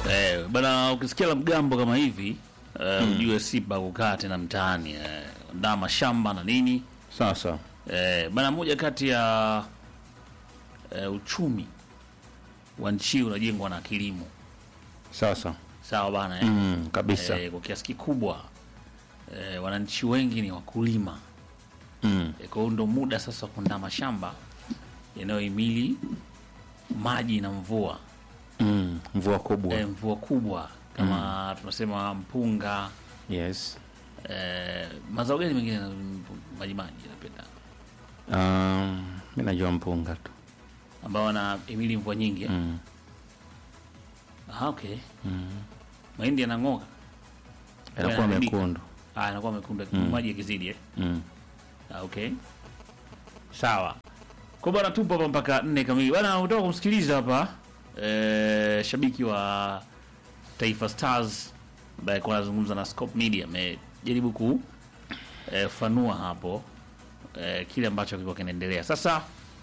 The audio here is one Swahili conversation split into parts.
Eh, bana ukisikia la mgambo kama hivi eh, ujue Simba kukaa tena mtaani eh, ndaa mashamba na nini Sasa eh, bana moja kati ya eh, uchumi wa nchi hii unajengwa na kilimo sasa sawa bana eh? mm, kabisa eh, kwa kiasi kikubwa eh, wananchi wengi ni wakulima mm. eh, kwa hiyo ndo muda sasa wa kuandaa mashamba yanayohimili maji na mvua Mm. mvua kubwa eh, mvua kubwa kama tunasema mpunga yes eh, mazao gani mengine na- maji maji napenda um, mi najua mpunga tu ambao wanahimili mvua nyingi eh? mm. Aha, okay mahindi yanang'oka yanakuwa Yanaharibika. mekundu Ah, yanakuwa mekundu maji yakizidi eh? mm. Ah, okay sawa kwa bwana tupo hapa mpaka nne kamili bwana utaka kumsikiliza hapa eh, shabiki wa taifa stars ambaye alikuwa anazungumza na scope media amejaribu ku eh, fanua hapo eh, kile ambacho kilikuwa kinaendelea sasa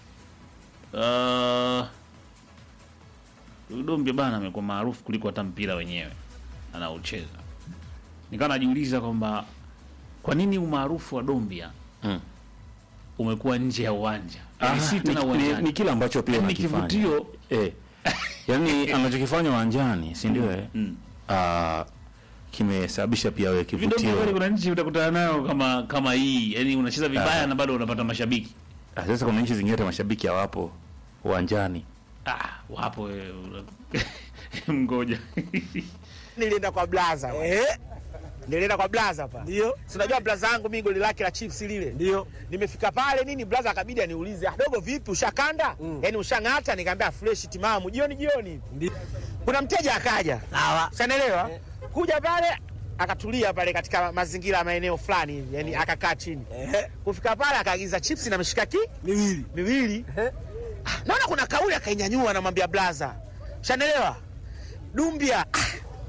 uh, Dombia bana amekuwa maarufu kuliko hata mpira wenyewe anaocheza nikawa najiuliza kwamba kwa nini umaarufu wa Dombia Mm. umekuwa nje ya uwanja Ah, Yaani si ni, tena ni, uwanjani ni kile ambacho pia Yaani unakifanya. kivutio eh. yaani anachokifanya uwanjani si ndio eh? mm. Ah, kimesababisha pia wewe Vidogo kweli kivutio kuna nchi utakutana nayo kama kama hii yani unacheza vibaya Ah. na bado unapata mashabiki Ah, sasa kuna nchi zingine hata mashabiki hawapo uwanjani ah, wapo wewe, una- mgoja nilienda kwa blaza eh? nilienda kwa blaza pa ndio si unajua blaza yangu mimi goli lake la chiefs lile ndio nimefika pale nini blaza akabidi aniulize "Ah, dogo vipi ushakanda mm. yani ushang'ata nikamwambia fresh timamu jioni jioni ndio kuna mteja akaja sawa ushanaelewa kuja pale akatulia pale katika mazingira ya maeneo fulani hivi yani akakaa chini kufika pale akaagiza chips na mishikaki miwili miwili Ah, naona kuna kauli akainyanyua namwambia blaza ushanaelewa dumbia Ah,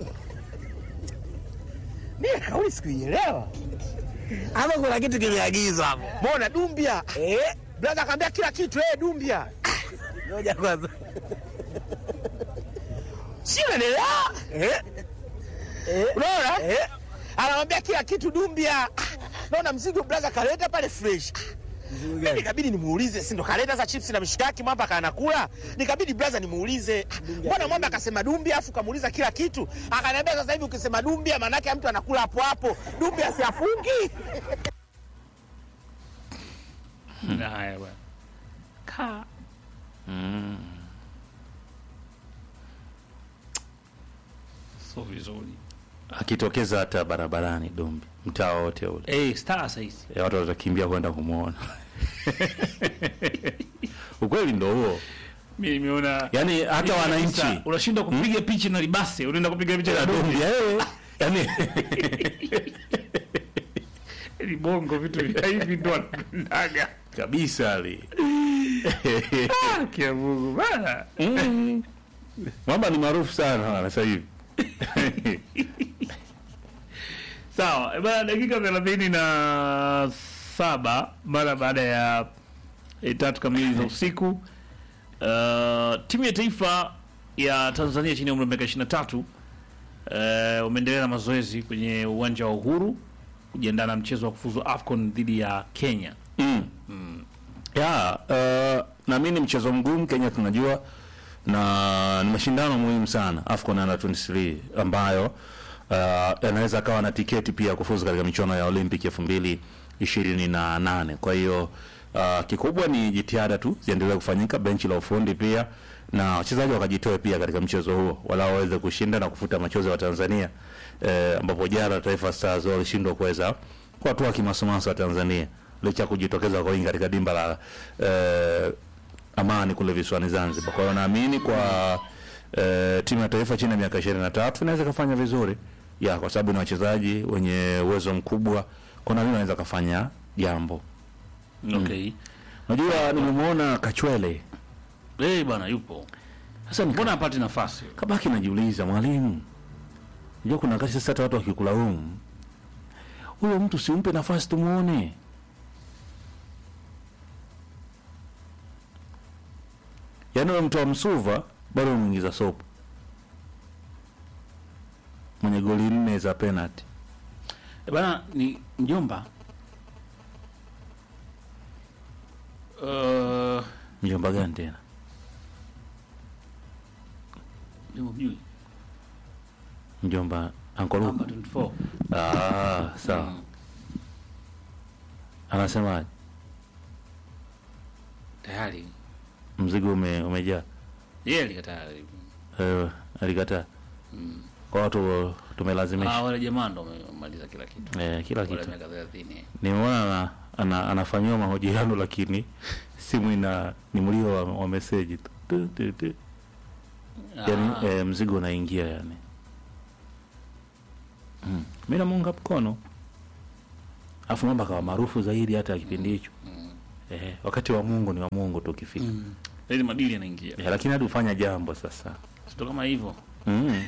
mimi kauli sikuielewa. Hapo kuna kitu kimeagizwa hapo. Mbona Dumbia? Eh? Brother akamwambia kila kitu eh Dumbia. Ngoja kwanza. Si unaelewa? Eh? Unaona? Eh? Anamwambia kila kitu Dumbia. Ah, Naona mzigo brother kaleta pale fresh. Mimi nikabidi nimuulize, si ndo kaleta za chips na mishikaki mwamba kanakula? Nikabidi brother nimuulize, ah, mbona mwamba akasema Dumbia afu kamuuliza kila kitu? Akaniambia sasa hivi ukisema Dumbia maana yake mtu anakula hapo hapo. Dumbia si afungi? haya bwana ka so vizuri akitokeza hata barabarani Dumbi, mtaa wote ule eh star saizi e, watu watakimbia kwenda kumwona. Ukweli ndo huo, mimi nimeona yaani hata Mimi wananchi kabisa, unashindwa kupiga picha na libase unaenda kupiga picha na ya Dumbi, Dumbia eh, yaani ni bongo vitu vya hivi ndo wanapendaga kabisa ali Ah, kia Mungu bana Mm. Mwamba ni maarufu sana sasa hivi sawa eh, bana dakika thelathini na saba mara baada ya eh, tatu kamili za usiku uh, timu ya taifa ya tanzania chini ya umri wa miaka 23 uh, wameendelea na mazoezi kwenye uwanja wa uhuru kujiandaa na mchezo wa kufuzu afcon dhidi ya kenya mm. ya uh, naamini mchezo mgumu Kenya tunajua na ni mashindano muhimu sana AFCON under 23 ambayo uh, yanaweza akawa na tiketi pia kufuzu katika michuano ya Olympic elfu mbili ishirini na nane. Kwa hiyo uh, kikubwa ni jitihada tu ziendelee kufanyika, benchi la ufundi pia na wachezaji wakajitoe pia katika mchezo huo, wala waweze kushinda na kufuta machozi wa Tanzania eh, ambapo jana Taifa Stars walishindwa kuweza kuwatoa kimasomaso wa Tanzania licha ya kujitokeza kwa wingi katika dimba la eh, Amani kule visiwani Zanzibar. Kwa hiyo naamini kwa eh, timu ya taifa chini ya miaka 23 inaweza kufanya vizuri ya kwa sababu ni wachezaji wenye uwezo mkubwa, kwa naamini wanaweza kufanya jambo. okay Unajua, nimemwona Kachwele eh bwana yupo sasa, nika- mbona apate nafasi kabaki najiuliza, mwalimu, unajua kuna wakati sasa hata watu wakikulaumu, huyo mtu simpe nafasi tumuone. Yaani wewe mtu wa Msuva bado umeingiza sopo mwenye goli nne za penalty. Eh, bana ni mjomba uh, Mjomba gani tena? mjomba mjui Mjomba Uncle namba Luke. 24 Ah, sawa. Mm. Anasemaje? tayari Mzigo ume, umejaa. yeye alikataa Eh, alikataa. Mm. Kwa watu tumelazimisha. ah, wale jamaa ndo wamemaliza kila kitu Eh, kila wale kitu. miaka 30 Nimeona ana, ana, anafanyiwa mahojiano lakini simu ina ni mlio wa, wa meseji tu. Tu, tu, tu. Yaani Ah, eh, mzigo unaingia yani. Mm. Mimi namuunga mkono. Afu mambo akawa maarufu zaidi hata kipindi hicho. mm, Eh, wakati wa Mungu ni wa Mungu tu ukifika. mm. Yaani madili yanaingia Eh, lakini hadi ufanya jambo sasa. sio kama hivyo Mm.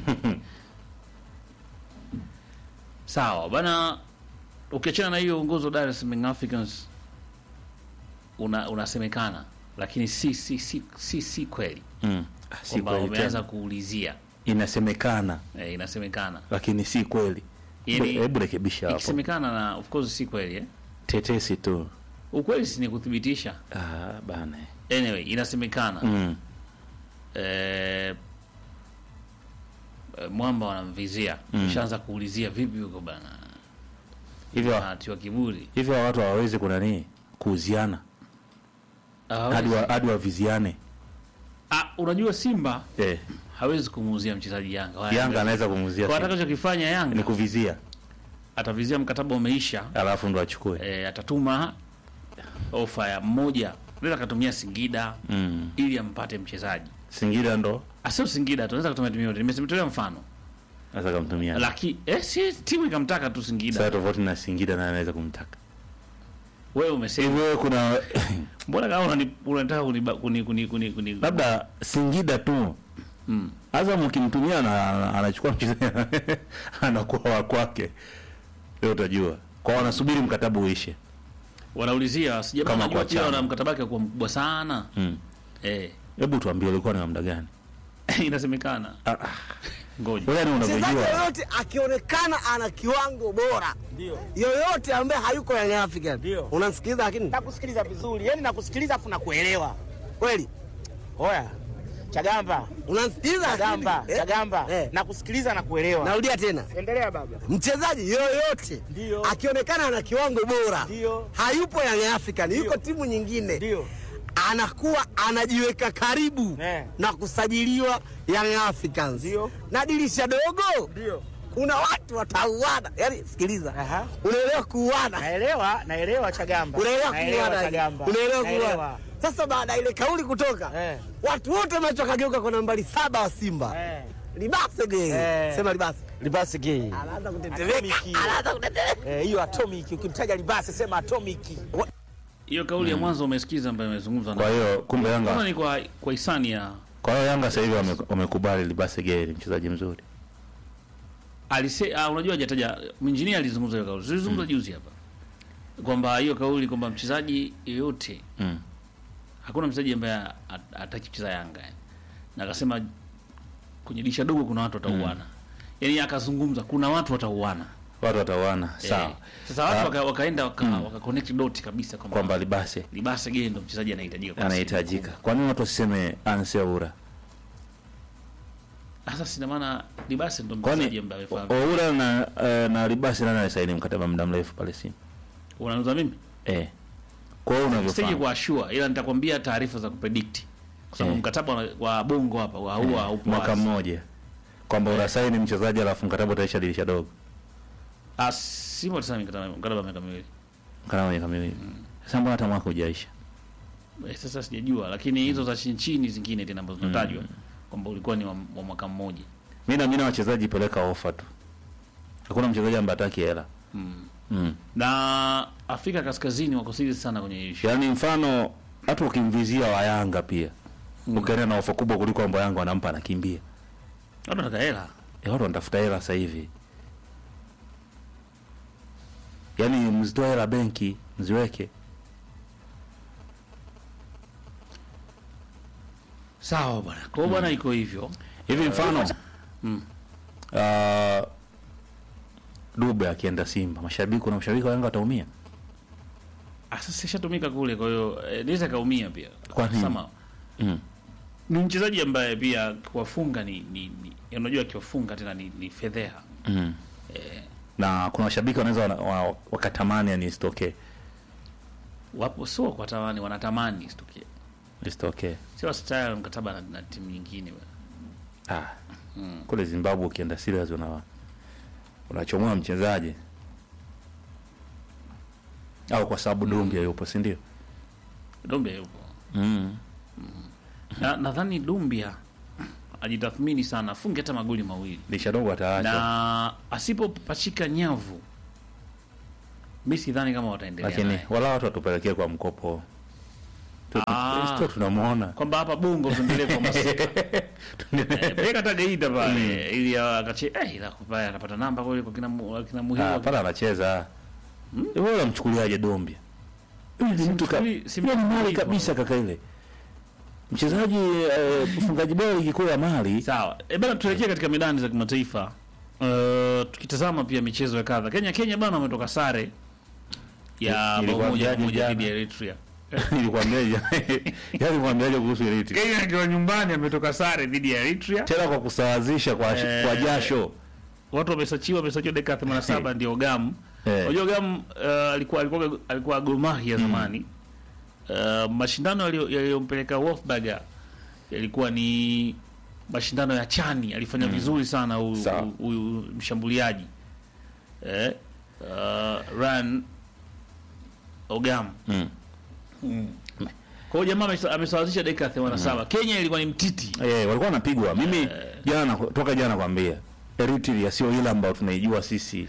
sawa bana ukiachana na hiyo uongozi wa Dar es Salaam Young Africans una unasemekana lakini si si si si, si kweli Mm. Ah, Si kwamba kweli wameanza tena. kuulizia Inasemekana eh, inasemekana lakini si kweli. Yaani, Hebu rekebisha hapo. ikisemekana na of course si kweli eh? Tetesi tu. ukweli si ni kuthibitisha Ah, bana. anyway inasemekana Mm. eh, eh, mwamba wanamvizia Mm. ushaanza kuulizia vipi huko bana Hivyo anatiwa kiburi hivyo watu hawawezi kuna nini kuuziana Hawezi. hadi wa- hadi waviziane. ah, unajua simba Eh, hawezi kumuuzia mchezaji yanga Wala Yanga anaweza kumuuzia kwa Simba. atakachokifanya yanga ni kuvizia atavizia mkataba umeisha alafu ndo achukue. e, atatuma ofa ya mmoja naweza akatumia singida Mm. ili ampate mchezaji Singida ndo asio singida tunaweza kutumia timu yote nimesemtolea mfano anaweza kumtumia. lakini eh, si timu ikamtaka tu singida Sasa tofauti na Singida na anaweza kumtaka. wewe umesema Hivyo kuna mbona kama unani- unataka kuniba- kuni kuni kuni kuni labda Singida tu mm. Azam ukimtumia na anachukua mchezaji anakuwa wa kwake. Leo utajua. Kwa wanasubiri mkataba uishe. wanaulizia sijama Kama najua kwa pia chama. wana mkataba wake kuwa mkubwa sana Mm. eh Hebu tuambie ulikuwa ni wa muda gani? inasemekana Ah, ah. ngoja Wewe ni Mchezaji unavyojua. yoyote akionekana ana kiwango bora yoyote ambaye hayuko Young African, Ndio. unamsikiliza lakini Nakusikiliza vizuri, yani nakusikiliza afu nakuelewa. kweli Oya Chagamba, unamsikiliza Chagamba, lakini eh, Chagamba, eh, nakusikiliza na kuelewa. narudia tena Endelea baba. mchezaji yoyote Ndio. akionekana ana kiwango bora Ndio. hayupo Young African, yuko timu nyingine Ndio. anakuwa anajiweka karibu Eh. na kusajiliwa Young Africans Ndio. na dirisha dogo Ndio. kuna watu watauana yani sikiliza Aha. unaelewa kuuana Naelewa, naelewa Chagamba. unaelewa Naelewa kuuana Chagamba. unaelewa Naelewa. kuuana sasa baada ya ile kauli kutoka Eh. watu wote macho akageuka kwa nambari saba wa Simba Eh. libase ge Eh. sema libase Libasi gay. anaanza kutetemeka Atomiki. anaanza kutetemeka Eh, hiyo atomic ukimtaja Libasi sema atomic. hiyo kauli ya mwanzo umesikiza ambayo imezungumzwa Kwa na hiyo kumbe kama Yanga ni kwa kwa hisani ya kwa hiyo Yanga sasa hivi wame- wamekubali Libase Gay ni mchezaji mzuri. alise ah, unajua hajataja injinia alizungumza hiyo kauli zilizungumza juzi hapa kwamba hiyo kauli kwamba mchezaji yeyote Mm. hakuna mchezaji ambaye hat- hataki kucheza Yanga yani. na akasema kwenye disha dogo kuna watu watauana yani akazungumza kuna watu watauana Watu watawana sawa. Eh, sasa watu Ah, waka, wakaenda waka, waka connect dot kabisa kwamba kwamba Libase Libase Gay ndo mchezaji anahitajika kwa anahitajika. Kwa nini watu wasiseme Anseura? Simba. Sasa sina maana Libase ndo mchezaji Kwani ambaye amefahamu. Oura na eh, na Libase nani anasaini mkataba muda mrefu pale Simba? Unauza mimi? Eh. Kwa hiyo Sije unavyofahamu. kwa sure ila nitakwambia taarifa za kupredict. Kwa sababu Eh. mkataba wa- wa Bongo hapa wa huwa haupo mwaka wazi. mmoja kwamba unasaini mchezaji alafu mkataba utaisha dirisha dogo Ah, Simba tuseme mkataba mkataba wa miaka miwili. mkataba miaka miwili sasa mbona hata mwaka hujaisha Eh, sasa sijajua lakini hizo za chini chini zingine tena ambazo zinatajwa kwamba ulikuwa ni wa, wa mwaka mmoja. mi naamini wachezaji peleka ofa tu hakuna mchezaji ambaye hataki hela Mm. mm. Na Afrika Kaskazini wako serious sana kwenye issue. yaani mfano hata ukimvizia wa yanga pia Mm. ukienda na ofa kubwa kuliko ambayo yanga wanampa anakimbia Watu wanataka hela. Eh, watu wanatafuta hela sasa hivi yaani mzitoe hela benki mziweke Sawa bwana. Kwa hiyo bwana iko hivyo. hivi mfano Mm. uh, Dube akienda Simba, mashabiki kuna mashabiki wa Yanga wataumia. Ah, sasa ishatumika kule, kwa hiyo eh, naweza kaumia pia. Kwa nini? Sama Mm. ni mchezaji ambaye pia kuwafunga ni, ni, ni unajua akiwafunga tena ni, ni fedheha. Mm. Na kuna mashabiki wanaweza wana- wa- wakatamani yani isitokee, Wapo sio kwa tamani, wanatamani isitokee. isitokee. Sio style mkataba na, na timu nyingine bwana. Ah. Kule Zimbabwe ukienda serious una unachomoa mchezaji au kwa sababu Dumbia yupo, si ndio? Dumbia yupo. Mm. Na nadhani Dumbia ajitathmini sana, afunge hata magoli mawili. Lisha dogo ataacha. Na asipopachika nyavu mi sidhani kama wataendelea Lakini naye. wala watu watupelekee kwa mkopo. Tu- Ah. tu- tu- tunamuona. kwamba hapa Bongo tuendelee kwa masika Eh, peleka hata Geita pale ili akache eh, ila kupaya anapata namba kule kwa kina mu- kina Ah, muhimu pale anacheza. Wewe unamchukuliaje Dombia? Huyu ni mtu ka- Simchukuli- simchukuli yule ni mali hivyo. kabisa kaka ile. Mchezaji eh, mfungaji bora ligi kuu ya Mali. sawa. E bana, tuelekee katika medani za kimataifa. Uh, tukitazama pia michezo ya kadha. Kenya Kenya bana wametoka sare ya bao Nilikuwa moja kwa mjaji moja jana. dhidi ya Eritrea. Nilikwambiaje? Yaani kwambiaje kuhusu Eritrea? Kenya akiwa nyumbani ametoka sare dhidi ya Eritrea. Tena kwa kusawazisha kwa Eh, kwa jasho. Watu wamesachiwa wamesachiwa dakika 87 ndio Gam. Eh. Unajua Gam uh, alikuwa alikuwa alikuwa Gor Mahia zamani. Uh, mashindano yaliyo- yaliyompeleka Wolfsburg yalikuwa ni mashindano ya chani. Alifanya vizuri sana huyu Sawa. huyu mshambuliaji eh, uh, Ryan Ogam. Mm. Kwa hiyo jamaa amesa- amesawazisha dakika 87. Kenya ilikuwa ni mtiti. Eh, walikuwa wanapigwa. Mimi jana toka jana nakwambia Eritrea sio ile ambayo tunaijua sisi.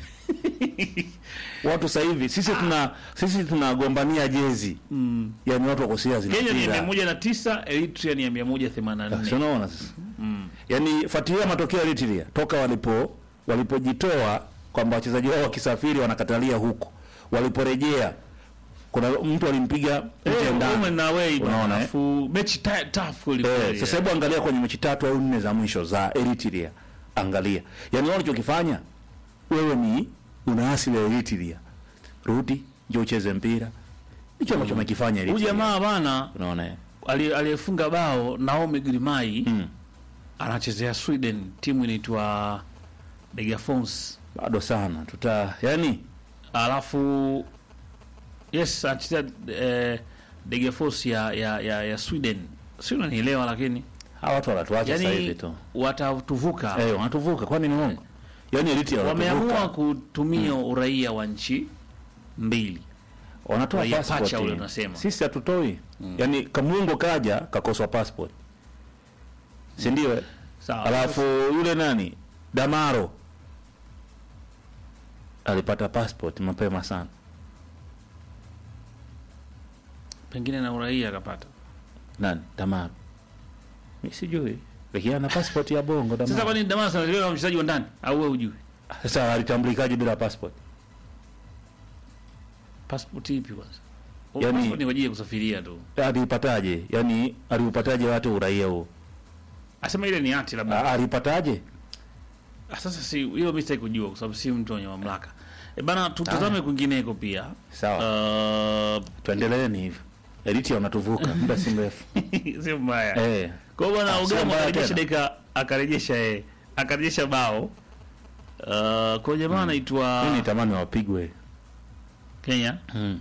Watu sasa hivi sisi tuna sisi tunagombania jezi. Mm. Yaani watu wako serious na Kenya ni mpira. 109, Eritrea ni 184. Si unaona sasa? Mm. Yaani fuatilia matokeo ya Eritrea toka walipo walipojitoa kwamba wachezaji wao wakisafiri wanakatalia huko. Waliporejea kuna mtu alimpiga nje Eh, ndani. home and away bwana. Unaona, eh? Alafu mechi ta- tough kweli Eh, kweli. sasa hebu angalia kwenye mechi tatu au nne za mwisho za Eritrea. Angalia. Yaani wao walichokifanya wewe ni una asili ya Eritrea. Rudi, njoo ucheze mpira. Hicho ambacho amekifanya Huyu Eritrea. jamaa bana unaona eh? ali- aliyefunga bao Naomi Grimai Mm. anachezea Sweden, timu inaitwa Degerfors. Bado sana. Tuta yani Alafu yes anachezea eh, Degerfors ya, ya, ya, ya Sweden. Si unanielewa lakini hawa watu wanatuacha sasa hivi yani tu. watatuvuka. Eh, wanatuvuka kwani ni Mungu? Yaani Eritrea Wameamua wanatuvuka. kutumia uraia wa nchi mbili. Wanatoa raia passport. pacha ule unasema. Sisi hatutoi. Yaani Kamungo kaja kakoswa passport. Si ndio? eh? Sawa. Alafu yule nani Damaro alipata passport mapema sana. pengine na uraia akapata. Nani? Damaro. Mimi sijui. Lakini ana passport ya Bongo Sasa Damaro. kwa nini Damas analiwa na mchezaji wa ndani au wewe hujui? Sasa alitambulikaje bila passport? Passport ipi kwanza? Yaani- Yani, passport ni kwa ajili ya kusafiria tu. Alipataje? Yaani aliupataje watu uraia huo? Asema ile ni hati Ah, labda. Alipataje? Ah, Sasa si hiyo mimi sitaki kujua kwa sababu si mtu mwenye mamlaka. E bana tutazame kwingineko pia. Sawa. Uh, Tuendeleeni hivyo. Eritrea wanatuvuka muda si mrefu. sio mbaya. Eh. Kwa hiyo bwana Ah, sio Ugamo mbaya akarejesha tena. dakika akarejesha eh akarejesha bao. Uh, kwa jamaa anaitwa Mimi nitamani wapigwe. Kenya. Mm.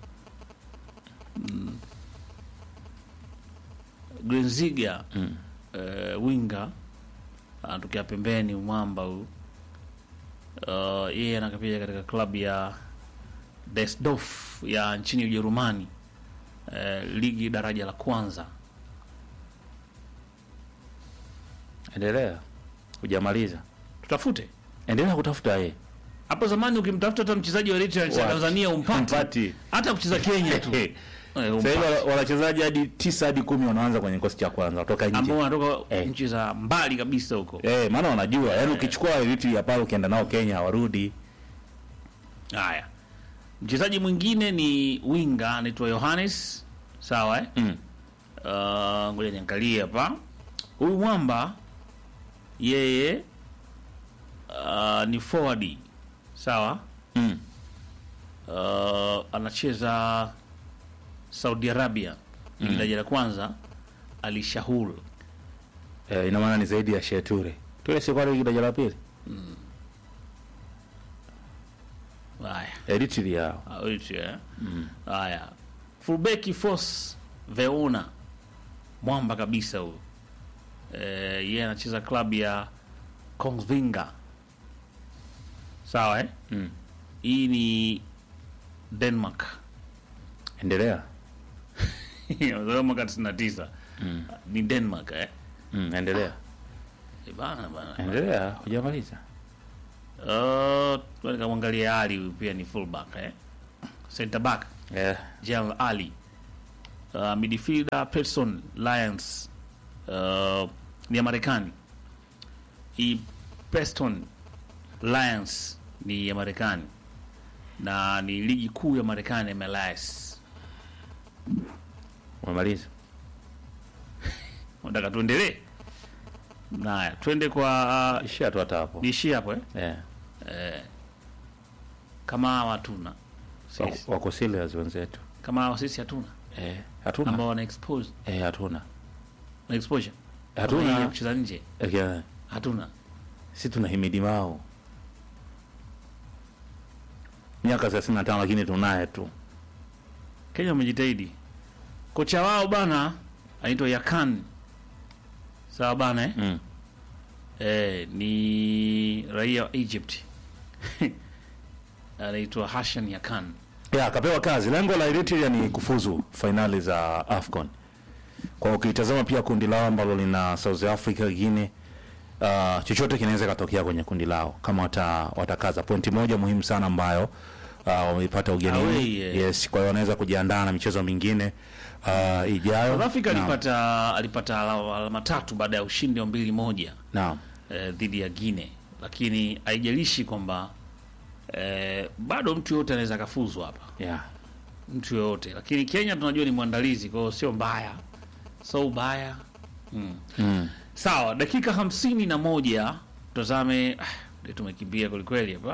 Grenziga Mm. uh, winga anatokea pembeni mwamba huyu uh, yeye anakapia katika klabu ya Desdorf ya nchini Ujerumani uh, ligi daraja la kwanza Endelea. Hujamaliza. tutafute Endelea kutafuta yeye. hapo zamani ukimtafuta hata mchezaji wa Eritrea cha Wapi? Tanzania umpati Mpati. hata kucheza Kenya tu eh, Sasa hivi umpati. wana- wanachezaji hadi tisa hadi kumi wanaanza kwenye kikosi cha kwanza kutoka ambao nje. wanatoka Eh. nchi za mbali kabisa huko Eh, maana wanajua. Yaani ukichukua Eritrea pale ukienda nao Kenya hawarudi. haya mchezaji mwingine ni winga anaitwa Yohannes sawa eh? Mm. Uh, ngoja niangalie hapa. Huyu mwamba yeye uh, ni forward sawa Mm. uh, anacheza Saudi Arabia mm. daraja la kwanza Ali Shahul Eh, ina maana ni zaidi ya Sheture. Ture si kwa ligi daraja la pili. haya Eritrea. Ah, Eritrea, eh? haya fullback Force Veona mwamba kabisa huyu eh, yeye anacheza klabu ya Kongsvinger sawa eh? Mm. hii ni Denmark Endelea. Amezaliwa mwaka 99 ni Denmark eh? Mm, endelea. Eh, bana bana Endelea, hujamaliza. uh, nikamwangalia Ali huyu pia ni fullback eh? center back Eh, Jal Ali uh, midfielder Pearson Lions uh, ni ya Marekani. Hii Preston Lions ni ya Marekani na ni ligi kuu ya Marekani MLS. umemaliza. Nataka tuendelee. Naya, twende kwa Ishia tu hata hapo. niishie hapo eh? Eh. Eh, kama hawa hatuna Wako, sisi, wako serious wenzetu. kama hawa sisi hatuna Eh, hatuna. ambao wana expose Eh, hatuna. wana exposure Hatuna. Kama hii ya kucheza nje Eh, hatuna si tunahimidi mao. Miaka 35 lakini tunaye tu. Kenya wamejitahidi. Kocha wao bana anaitwa Yakan, sawa bana eh? Mm. Eh, ni raia wa Egypt anaitwa Hashan Yakan. Ya, akapewa kazi. Lengo la Eritrea ni kufuzu fainali za AFCON. Kwa ukitazama pia kundi lao ambalo lina South Africa, Guinea, uh, chochote kinaweza katokea kwenye kundi lao kama wata, watakaza pointi moja muhimu sana ambayo uh, wameipata ugenini. Away, eh. Yes, kwa hiyo wanaweza kujiandaa na michezo mingine uh, ijayo. South Africa Naam. alipata alipata ala- alama tatu baada ya ushindi wa mbili moja Naam. eh, dhidi ya Guinea, lakini haijalishi kwamba eh, bado mtu yoyote anaweza akafuzwa hapa Yeah. mtu yoyote, lakini Kenya tunajua ni mwandalizi, kwa hiyo sio mbaya, so ubaya mm. Mm. Sawa, dakika hamsini na moja tutazame. ah, ndio tumekimbia kwelikweli hapa.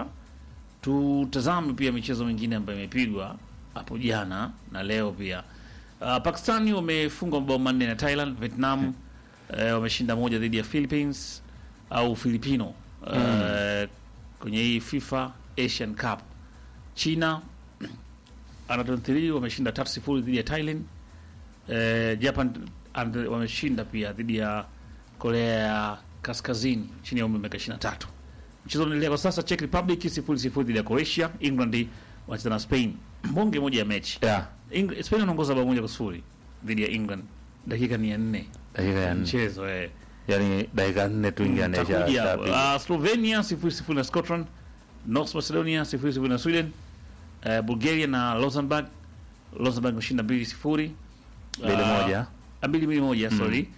Tutazame pia michezo mingine ambayo imepigwa hapo jana na leo pia. Uh, Pakistani wamefunga mabao manne na Thailand. Vietnam eh, wameshinda moja dhidi ya Philippines au Filipino eh, kwenye hii FIFA Asian Cup. China under 23 wameshinda tatu sifuri dhidi ya Thailand. Eh, Japan under- wameshinda pia dhidi ya Korea ya Kaskazini chini ya umri wa miaka 23. Mchezo unaendelea kwa sasa, Czech Republic sifuri sifuri dhidi ya Croatia. England wanacheza na Spain, mbonge moja ya mechi. Yeah. Eng- Spain wanaongoza bao moja kwa sifuri dhidi ya England, dakika ni ya nne Dakika ya nne. mchezo eh. Yaani dakika nne tu ingia Takuja hapo. anaisha. Uh, Slovenia sifuri sifuri na Scotland, North Macedonia sifuri sifuri na Sweden, uh, Bulgaria na Luxembourg. Luxembourg wameshinda mbili sifuri Mbili Ah, moja. ah, mbili mbili moja sorry.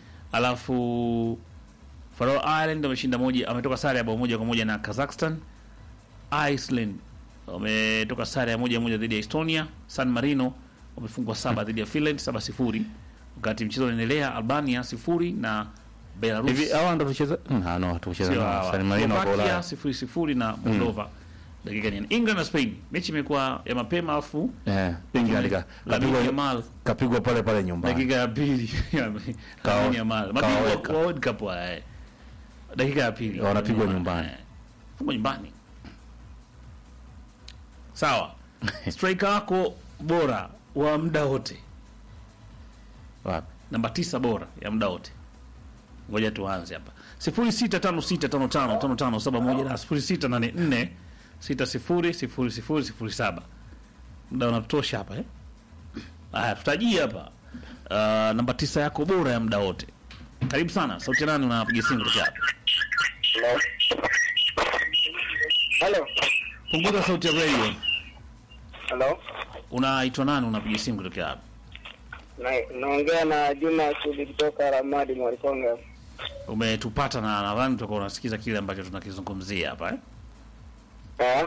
Alafu Faroe Island wameshinda moja, ametoka sare ya bao moja kwa moja na Kazakhstan. Iceland wametoka sare ya moja moja dhidi ya Estonia. San Marino wamefungwa saba dhidi ya Finland saba sifuri, wakati mchezo unaendelea Albania sifuri na Belarus Hivi hawa ndo tucheza? Mm, ah, no, tucheza Sio na hawa. San Marino kwa Slovakia Ulaya. sifuri sifuri na Moldova dakika ni England na Spain, mechi imekuwa ya mapema, alafu Eh, England ka- Lamine kapigwa Yamal kapigwa pale pale nyumbani. dakika ya pili Kawa- Lamine Yamal mabingwa kawaweka. wa World Cup haya, eh. dakika ya pili Wanapigwa Eh, nyumbani. fungwa nyumbani. Sawa, striker wako bora wa muda wote, Wapi? namba tisa bora ya muda wote. Ngoja tuanze hapa, sifuri sita tano sita tano tano tano tano saba moja na sifuri sita nane nne sita sifuri sifuri sifuri sifuri saba. Muda unatosha hapa eh? Haya, tutajia hapa uh, namba tisa yako bora ya muda wote. Karibu sana, sauti ya nani? Unapiga simu kutoka hapa? Hello. Hello. Punguza sauti ya radio. Hello. Unaitwa nani? Unapiga simu kutoka hapa? Na naongea na Juma Sudi kutoka Ramadi Mwalikonga. Umetupata na nadhani utakuwa unasikiza kile ambacho tunakizungumzia hapa eh? Ah.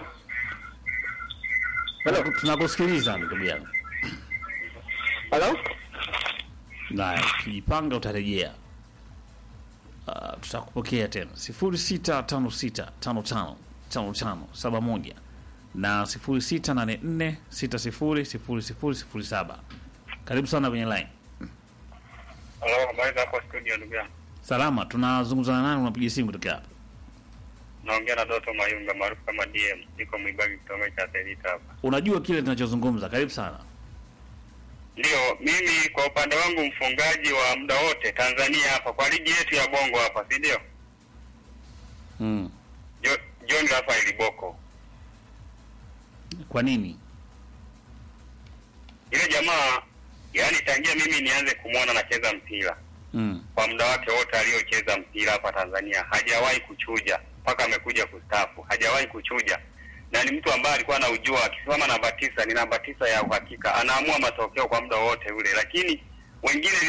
Tunaku- Tunakusikiliza ndugu yangu. Hello. Na ukijipanga utarejea. Uh, tutakupokea tena 0656555571 na 0684600007. Karibu sana kwenye line. Halo, habari za hapo studio ndugu yangu. Salama, tunazungumza na nani? Unapiga simu kutoka hapa? Naongea na Doto Mayunga maarufu kama DM. Niko Mwibagi kitongoji cha Selita hapa. Unajua kile tunachozungumza. Karibu sana. Ndio, mimi kwa upande wangu mfungaji wa muda wote Tanzania hapa kwa ligi yetu ya Bongo hapa, si ndio? Mm. Jo- John Rafael Boko. Kwa nini? Yule jamaa yaani tangia mimi nianze kumwona anacheza mpira Mm. kwa muda wake wote aliocheza mpira hapa Tanzania hajawahi kuchuja mpaka amekuja kustafu, hajawahi kuchuja, na ni mtu ambaye alikuwa anaujua akisimama namba tisa, ni namba tisa ya uhakika, anaamua matokeo kwa muda wote ule, lakini wengine